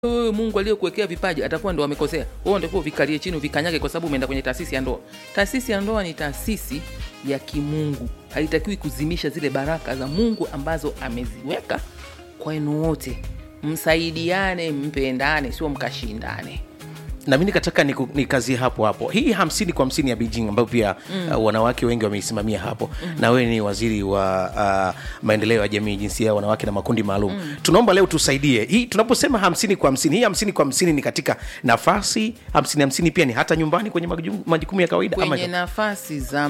wewe Mungu aliyekuwekea vipaji atakuwa ndo amekosea. Wewe ndio vikalie chini vikanyage, kwa sababu umeenda kwenye taasisi ya ndoa. Taasisi ya ndoa ni taasisi ya kimungu, haitakiwi kuzimisha zile baraka za Mungu ambazo ameziweka kwenu wote. Msaidiane, mpendane, sio mkashindane. na mi nikataka niku- nikazie hapo hapo hii hamsini kwa hamsini ya beijing ambayo pia mm. uh, wanawake wengi wameisimamia hapo mm. na wewe ni waziri wa uh, maendeleo ya jamii jinsia ya wanawake na makundi maalum mm. tunaomba leo tusaidie hii tunaposema hamsini kwa hamsini hii hamsini kwa hamsini ni katika nafasi hamsini hamsini pia ni hata nyumbani kwenye majukumu- majukumu ya kawaida ama kwenye nafasi za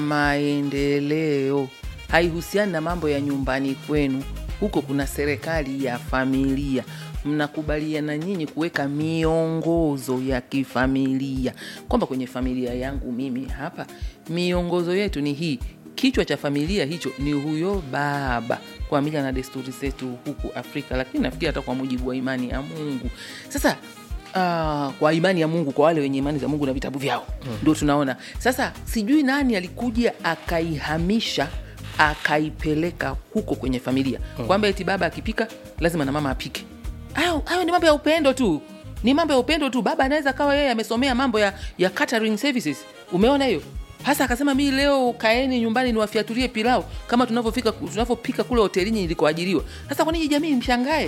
maendeleo haihusiani na mambo ya nyumbani kwenu. Huko kuna serikali ya familia, mnakubaliana nyinyi kuweka miongozo ya kifamilia, kwamba kwenye familia yangu mimi hapa miongozo yetu ni hii. Kichwa cha familia hicho ni huyo baba, kwa mila na desturi zetu huku Afrika, lakini nafikiri hata kwa mujibu wa imani ya Mungu. Sasa Ah, kwa imani ya Mungu, kwa wale wenye imani za Mungu na vitabu vyao ndio tunaona sasa. Sijui nani alikuja akaihamisha akaipeleka huko kwenye familia kwamba eti baba akipika lazima na mama apike. Hayo hayo ni mambo ya upendo tu, ni mambo ya upendo tu. Baba anaweza kawa yeye amesomea mambo ya, ya catering services, umeona hiyo hasa akasema mi leo kaeni nyumbani niwafiatulie pilau kama tunavyofika tunavyopika kule hotelini nilikoajiriwa. Sasa kwa nini jamii mshangae?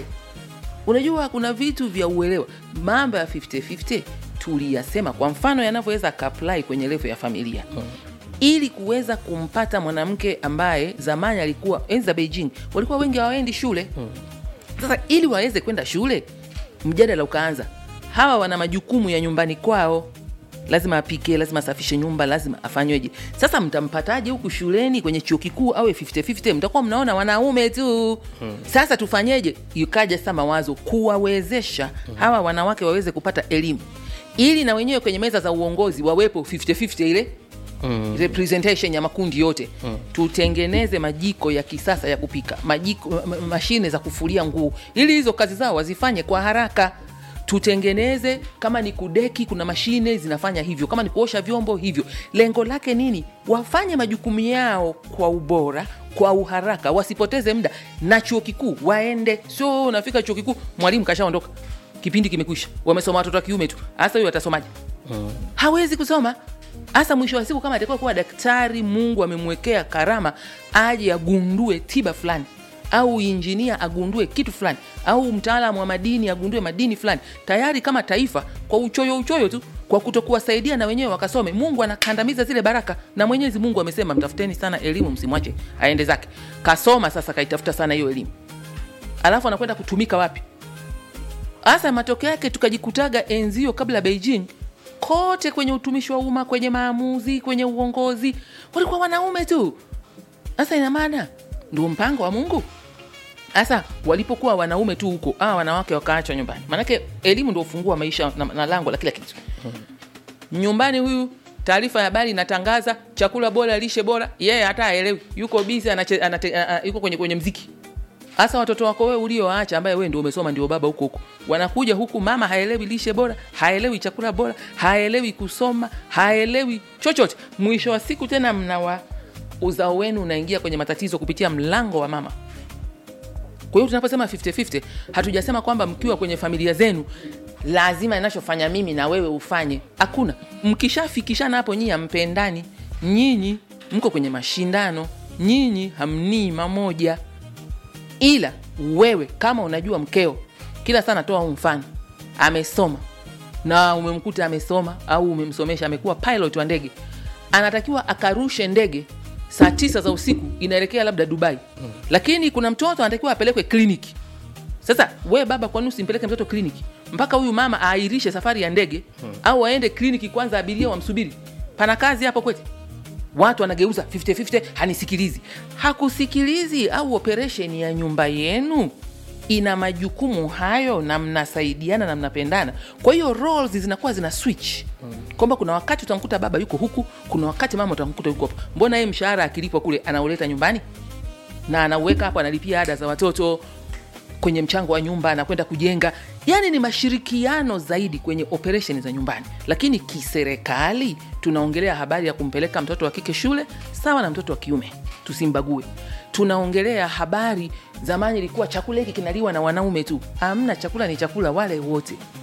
Unajua kuna vitu vya uelewa, mambo ya 50-50 tuliyasema, kwa mfano yanavyoweza kaplai kwenye levo ya familia ili kuweza kumpata mwanamke ambaye zamani alikuwa enzi za Beijing walikuwa wengi hawaendi shule. Sasa ili waweze kwenda shule, mjadala ukaanza, hawa wana majukumu ya nyumbani kwao, lazima apike, lazima asafishe nyumba, lazima afanyweje. Sasa mtampataje huku shuleni kwenye chuo kikuu awe 50-50? Mtakuwa mnaona wanaume tu. Sasa tufanyeje? Ikaja sasa mawazo kuwawezesha hawa wanawake waweze kupata elimu, ili na wenyewe kwenye meza za uongozi wawepo 50-50 ile representation ya makundi yote tutengeneze majiko ya kisasa ya kupika majiko, ma- ma- mashine za kufulia nguo ili hizo kazi zao wazifanye kwa haraka tutengeneze kama ni kudeki kuna mashine zinafanya hivyo kama ni kuosha vyombo hivyo lengo lake nini wafanye majukumu yao kwa ubora kwa uharaka wasipoteze muda na chuo kikuu waende sio unafika chuo kikuu mwalimu kashaondoka kipindi kimekwisha wamesoma watoto wa kiume tu hasa huyo atasomaje hawezi kusoma hasa mwisho wa siku kama atakuwa kuwa daktari mungu amemwekea karama aje agundue tiba fulani au injinia agundue kitu fulani au mtaalamu wa madini agundue madini fulani tayari kama taifa kwa uchoyo uchoyo tu kwa kutokuwasaidia na wenyewe wakasome mungu anakandamiza zile baraka na mwenyezi mungu amesema mtafuteni sana elimu msimwache aende zake kasoma sasa kaitafuta sana hiyo elimu alafu anakwenda kutumika wapi hasa matokeo yake tukajikutaga enzio kabla Beijing kote kwenye utumishi wa umma kwenye maamuzi kwenye uongozi walikuwa wanaume tu sasa ina maana ndio mpango wa mungu sasa walipokuwa wanaume tu huko ah, wanawake wakaachwa nyumbani maanake elimu ndio ufunguo wa maisha na, na lango la kila kitu nyumbani huyu taarifa ya habari inatangaza chakula bora lishe bora yeye hata aelewi yuko bizi yuko kwenye, kwenye mziki hasa watoto wako wewe ulioacha ambaye wewe ndio umesoma ndio baba huko huko wanakuja huku mama haelewi lishe bora haelewi chakula bora haelewi kusoma haelewi chochote mwisho wa siku tena mnawa uzao wenu unaingia kwenye matatizo kupitia mlango wa mama kwa hiyo tunaposema 50-50 hatujasema kwamba mkiwa kwenye familia zenu lazima inachofanya mimi na wewe ufanye hakuna mkishafikishana hapo nyinyi hampendani nyinyi mko kwenye mashindano nyinyi hamnii mamoja ila wewe kama unajua mkeo kila saa natoa huu mfano amesoma na umemkuta amesoma au umemsomesha amekuwa pilot wa ndege anatakiwa akarushe ndege saa tisa za usiku inaelekea labda dubai mm. lakini kuna mtoto anatakiwa apelekwe kliniki sasa we baba kwani usimpeleke mtoto kliniki mpaka huyu mama aairishe safari ya ndege hmm. au aende kliniki kwanza abiria wamsubiri pana kazi hapo kweti watu wanageuza 50-50 hanisikilizi hakusikilizi au operesheni ya nyumba yenu ina majukumu hayo na mnasaidiana na mnapendana kwa hiyo roles zinakuwa zina switch kwamba kuna wakati utamkuta baba yuko huku kuna wakati mama utamkuta yuko hapo mbona yeye mshahara akilipwa kule anauleta nyumbani na anauweka hapo analipia ada za watoto kwenye mchango wa nyumba anakwenda kujenga yaani ni mashirikiano zaidi kwenye operesheni za nyumbani lakini kiserikali tunaongelea habari ya kumpeleka mtoto wa kike shule sawa na mtoto wa kiume tusimbague tunaongelea habari zamani ilikuwa chakula hiki kinaliwa na wanaume tu hamna chakula ni chakula wale wote